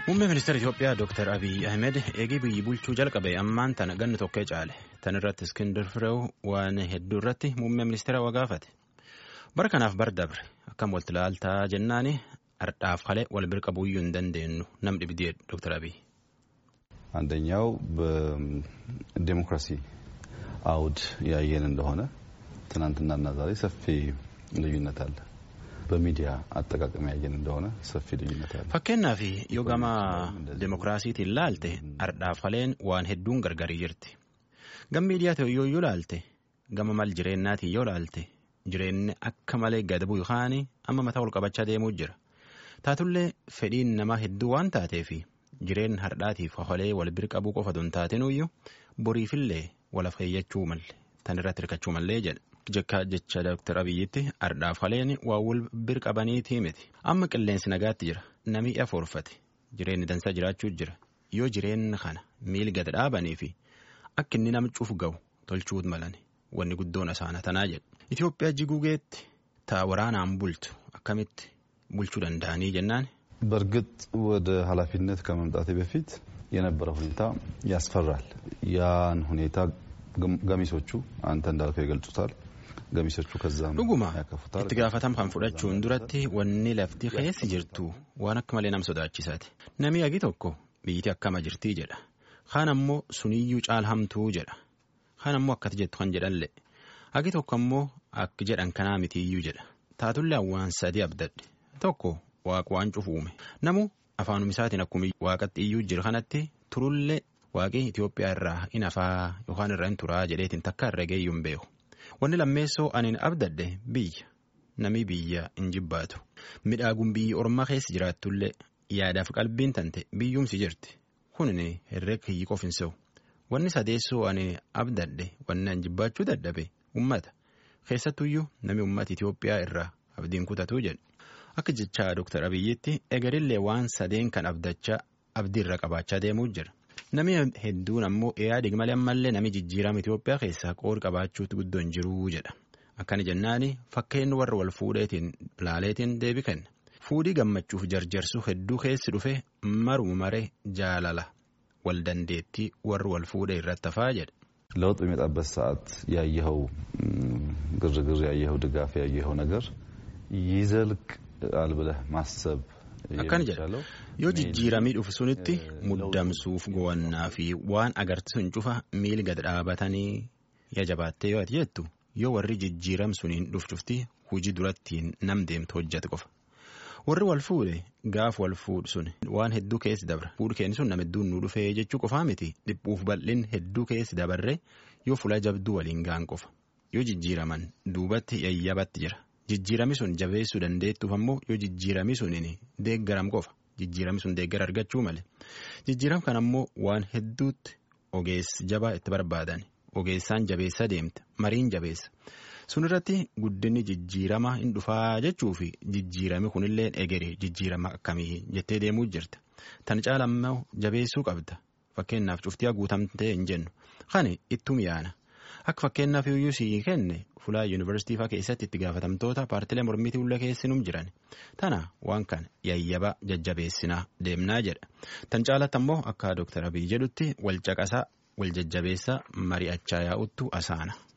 Muummee ministeera Itoophiyaa Dr. Abiy Ahmed eegee biyyi bulchuu jalqabe ammaan tana ganni tokkee caale. Tan irratti Iskindar Fireew waan hedduu irratti muummee ministeera waa gaafate. Bara kanaaf bar dabre akkam walitti ilaaltaa jennaani ardhaaf kalee wal bira qabuuyyuu hin dandeenyu nam dhibdee Dr. Abiy. አንደኛው በዴሞክራሲ አውድ ያየን እንደሆነ ትናንትናና ዛሬ ሰፊ ልዩነት አለ። በሚዲያ አጠቃቀም ያየን እንደሆነ ሰፊ ልዩነት አለ። Fakkeenyaaf yoo gama demokiraasiitiin ilaalte ardhaaf kaleen waan hedduun gargarii jirti. Gama miidiyaa ta'e yoo ilaalte gama mal jireennaatiin yoo ilaalte jireenyi akka malee gad bu'u yookaan amma mataa ol qabachaa deemuu jira. Taatullee fedhiin namaa hedduu waan taateef jireen hardhaatiif holee wal bira qabuu qofa don taatenuyyuu boriifillee wal afeeyyachuu malle tan irratti hirkachuu mallee jedha. Jekka jecha Dr. Abiyyitti ardhaaf haleen waa wal bira qabaniitii miti. Amma qilleensi nagaatti jira. Namni afoorfate. Jireenyi dansaa jiraachuu jira. Yoo jireenyi kana miil gad dhaabanii fi akka inni nama cuuf ga'u tolchuu malan wanni guddoon asaana tanaa jedha. Itoophiyaa jiguugeetti taa waraanaan bultu akkamitti bulchuu danda'anii jennaan. በእርግጥ ወደ ኃላፊነት ከመምጣቴ በፊት የነበረው ሁኔታ ያስፈራል። ያን ሁኔታ ገሚሶቹ አንተ እንዳልከው ይገልጹታል። ገሚሶቹ ከዛም Dhuguma ያከፉታል። itti gaafatama kan fudhachuun duratti wanni lafti keessi jirtu waan akka malee nama sodaachisaati. Namni agi tokko biyyiti akkama jirtii jedha. Kaan ammoo suniyyuu caalhamtuu jedha. Kaan ammoo akkati jettu kan jedhanle. Agi tokko ammoo akki jedhan kanaa mitiiyyuu jedha. Taatullee waan sadii abdadhe. Tokko waaqa waan cufu uume. Namu afaanuma isaatiin akkuma waaqatti iyyuu jira kanatti turullee waaqii Itoophiyaa irraa in afaa yookaan irraa in turaa jedheetiin takka irra geeyyuu hin beeku. Wanni lammeessoo aniin abdadde biyya namni biyya hin jibbaatu midhaaguun biyyi ormaa keessa jiraatullee yaadaaf qalbiin tante biyyuumsi jirti kunin herreega kiyyi qofin se'u wanni sadeessoo ani abdadde wanni an jibbaachuu dadhabe ummata keessattuyyuu namni ummata Itoophiyaa irraa abdiin kutatuu jedhe akka jechaa Dr. Abiyyitti egerillee waan sadeen kan abdachaa abdiirra qabaachaa deemuu jira. Namni hedduun ammoo yaadi malee ammallee namni jijjiirama Itoophiyaa keessaa qoodi qabaachuutu guddoo hin jiruu jedha. Akkana jennaani fakkeen warra wal fuudheetiin laaleetiin deebi kenna. Fuudhii gammachuuf jarjarsuu hedduu keessi dhufe maruma maree jaalala wal dandeettii warri wal fuudhee irratti hafaa jedha. ለውጥ በሚመጣበት ሰዓት ያየኸው ግርግር፣ ያየኸው ድጋፍ፣ ያየኸው ነገር ይዘልቃል ብለህ ማሰብ Akkana jedha የሚቻለው yoo jijjiiramii dhufu sunitti muddamsuuf gowannaa fi waan agarsiisan cufa miil gad dhaabatanii ya jabaattee yoo ati jettu yoo warri jijjiiram suniin dhufcufti hujii durattiin nam deemtu hojjate qofa. Warri wal fuudhe gaaf wal fuudhu sun waan hedduu keessi dabra. Fuudhu keenya sun nama hedduun nu dhufee jechuu qofaa miti dhiphuuf bal'in hedduu keessi dabarre yoo fuula jabduu waliin gaan qofa. Yoo jijjiiraman duubatti yayyabatti jira. Jijjiirami sun jabeessuu dandeettuuf ammoo yoo jijjiirami suniin deeggaram qofa. Jijjiirami sun deeggara argachuu malee. Jijjiiram kan ammoo waan hedduutti ogeessi jabaa itti barbaadan. Ogeessaan jabeessa deemta. Mariin jabeessa. Sun irratti guddinni jijjiirama hin dhufaa jechuu fi jijjiirami kunillee egere jijjiirama akkamii jettee deemuu jirta. Tan caala ammoo jabeessuu qabda. Fakkeenyaaf cuftii guutamtee hin jennu. Kani ittum yaana. Akka fakkeenyaaf iyyuu sii kenne fulaa yuunivarsiitii fa'aa keessatti itti gaafatamtoota paartilee mormitii ulla keessinum jiran. Tana waan kana yayyaba jajjabeessinaa deemnaa jedha. Tan caalatti ammoo akka Dr. Abiy jedhutti wal caqasaa wal jajjabeessaa mari'achaa yaa'uttu asaana.